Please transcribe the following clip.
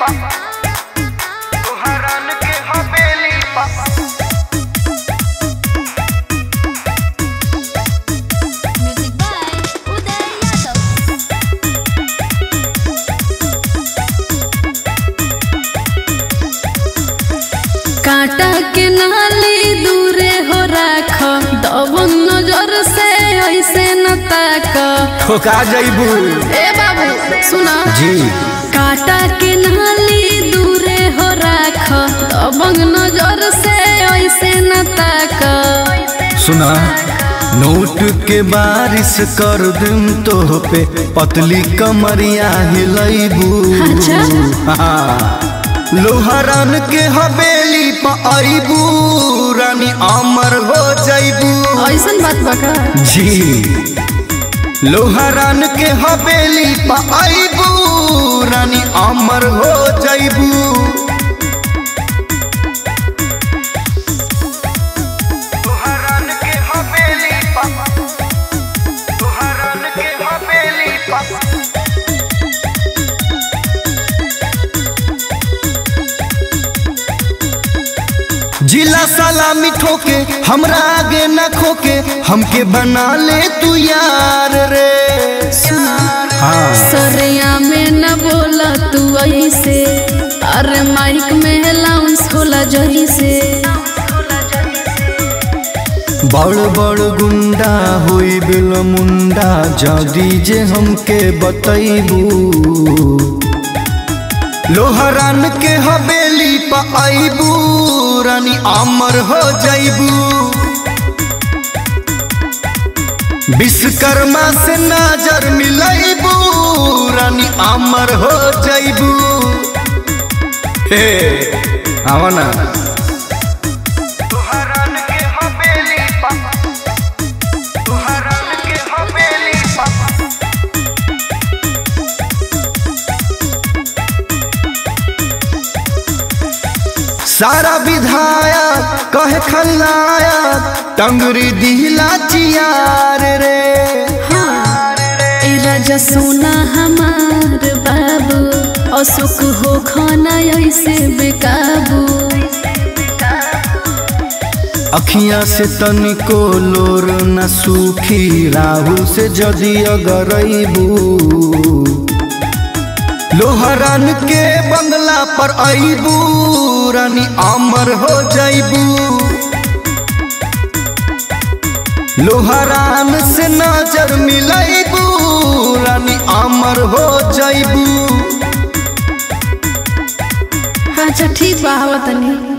पा तोहरान के हवेली पा Music by Uday Yadav. काटा के नाली दूरे हो राख दबन नजर से ऐसे न ताक ठोका जैबू ए बाबू सुना जी काटा के नाली दूरे हो राख दबन नजर से ऐसे न ताक सुना नोट के बारिश कर दूं तो पे पतली कमरिया हिलैबू अच्छा। हाँ। लोहरान के हवेली पर आईबू रानी अमर हो जैबू ऐसन बात बका जी लोहरान के हवेली पर आईबू रानी अमर हो जैबू तोहरान के हवेली पा तोहरान के हवेली पा जिला सलामी ठोके हमरा आगे न खोके हमके बना ले तू यार रे हाँ सरिया में न बोला तू ऐसे अरे माइक में लाउंस होला जही से बड़ बड़ गुंडा होई बिल मुंडा जदी जे हमके बतैबू लोहरान के हवेली पर आईबू रानी अमर हो जैबू विश्वकर्मा से नजर मिलैबू रानी अमर हो जैबू हे आवा ना तोहरान के हवेली पा तोहरान के हवेली पा सारा विधायक कहे खलनाया टंगरी दिहला चियार रे ए राजा सोना हमार बाबू अशोक हो खाना ऐसे बेकाबू अखियां से तनिको लोर न सूखी राहुल से जदी अगरैबू लोहरान के बंगला पर आईबू रानी अमर हो जैबू लोहरान से नजर मिलैबू रानी अमर हो जैबू अच्छा ठीक बा हवा तनी